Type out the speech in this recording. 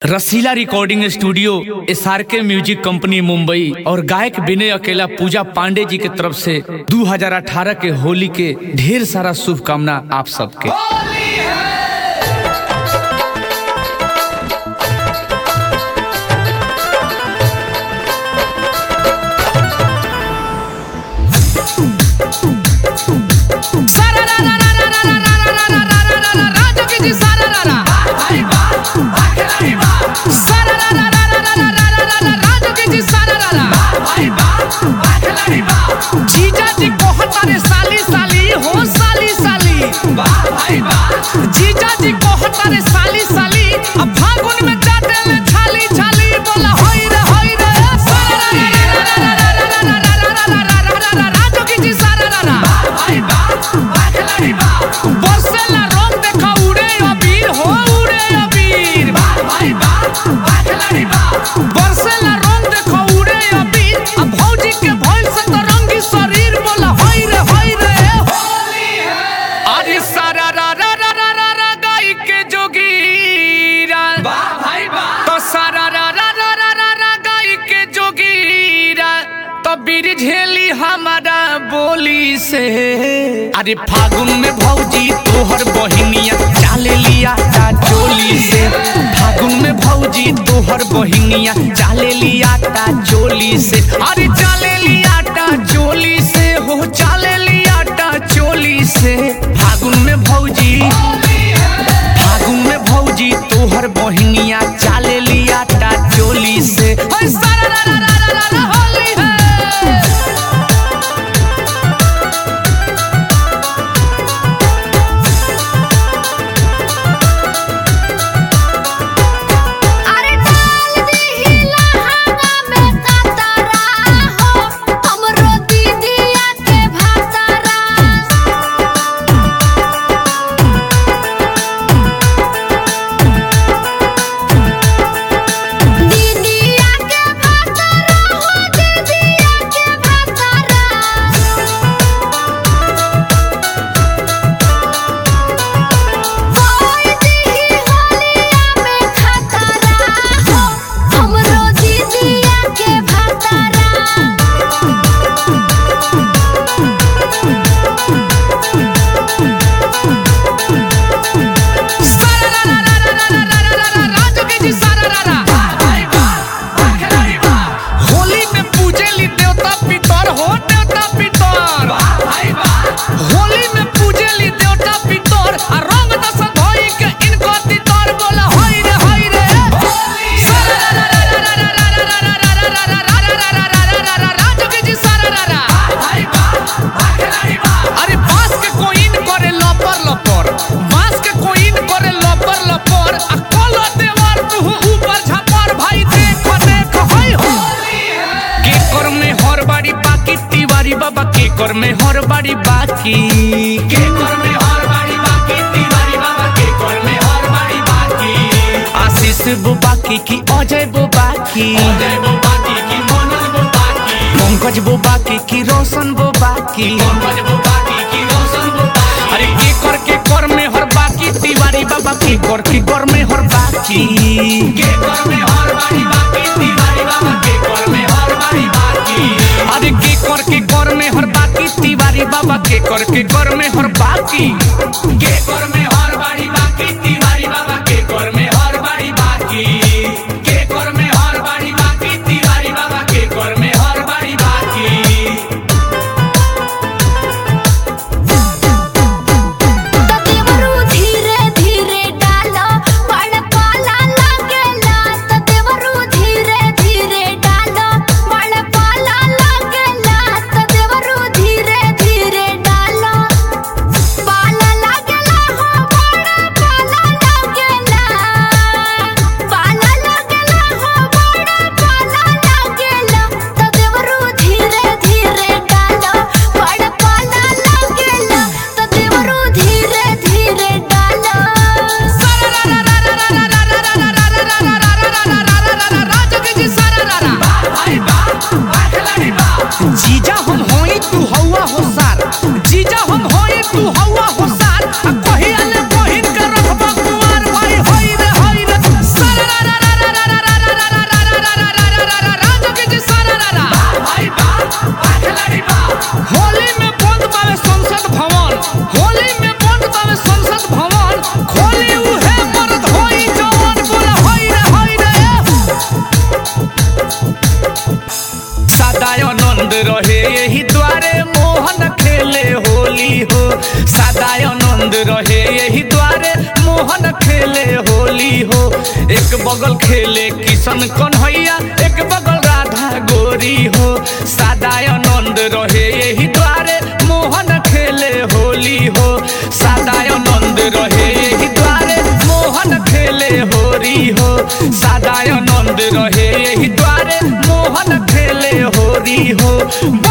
रसीला recording studio S R K music company Mumbai और गायक विनय अकेला पूजा पांडे जी के तरफ से 2018 के होली के ढेर सारा शुभकामना आप सबके जीजा जी कहतारे साली साली हो साली साली जीजा जी कहतारे साली साली अब फागुन में जाते ले छाली छाली बोला होई रे होई रे राजू की जी सारा रा बरसेला रंग देखा उड़े अबीर हो उड़े अबीर बरसेला रंग देखा उड़े अबीर अब भौजी के भइल से तो रंगी शरीर बोला होई रे होई रे अरे सारा रा रा रा रा रा रा गाई के जोगीरा तो सारा रा रा रा रा रा रा गाई के जोगीरा तो बीर झेली हमारा बोली से अरे फागुन में भौजी तोहर बहिनिया चाले लिया ता चोली से फागुन में भौजी तोहर बहिनिया चाले लिया ता चोली से अरे चाले लिया ता चोली से हो चाले लिया ता चोली से फागुन में भौजी फागुन में भौजी तोहर बहिनिया चाले लिया ता चोली से ओए सारा रा रा रा रा रा रा होली है अरे डाल दी लहंगा में कतरा हो हमरो दीदिया के भातरा दीदिया के भातरा हो दीदिया के भातरा होई दी होलिया में खतरा हो हमरो दीदिया के भातरा राजू के जी सारा रा रा होली में पूजेली देवता पितर हो देवता पितर होली में पूजेली देवता पितर आ रंग दस धोई के इनको तितर बोला होई रे होई रे राजू के जी सारा रा रा अरे बांस के कोइन करे लपर लपर बांस के कोइन करे लपर लपर आ कलो देवर तू ऊपर झपर भाई देख देख होय हो के कर में हर बाड़ी बाकी तिवारी बाबा के कर में हर बाड़ी बाकी के कर में हर बाड़ी बाकी तिवारी बाबा के कर में हर बाड़ी बाकी आशीष वो बाकी की अजय वो बाकी अजय वो बाकी की मनोज वो बाकी पंकज वो बाकी की रोशन वो बाकी पंकज वो बाकी की रोशन वो बाकी अरे के कर के कर में हर बाकी तिवारी बाबा के कर के कर में हर बाकी के कर में हर बाड़ी बाकी तिवारी बाबा के कर में हर बाड़ी बाकी अरे के कर के कर में हर बाकी तिवारी बाबा के कर के कर में हर बाकी के कर में हर बाड़ी बाकी तिवारी बाबा के कर में हर बाड़ी बाकी के कर में हर बाड़ी बाकी तिवारी बाबा के कर में हर बाड़ी बाकी देवरू धीरे धीरे डालो बड़ पाला लागेला त देवरू धीरे धीरे डालो बड़ पाला लागेला त देवरू धीरे धीरे डालो पाला लागेला हो खेले होली हो एक बगल खेले किशन कन्हैया एक बगल राधा गोरी हो सदानंद रहे यही द्वारे मोहन खेले होली हो सदानंद रहे यही द्वारे मोहन खेले होरी हो सदानंद रहे यही द्वारे मोहन खेले होरी हो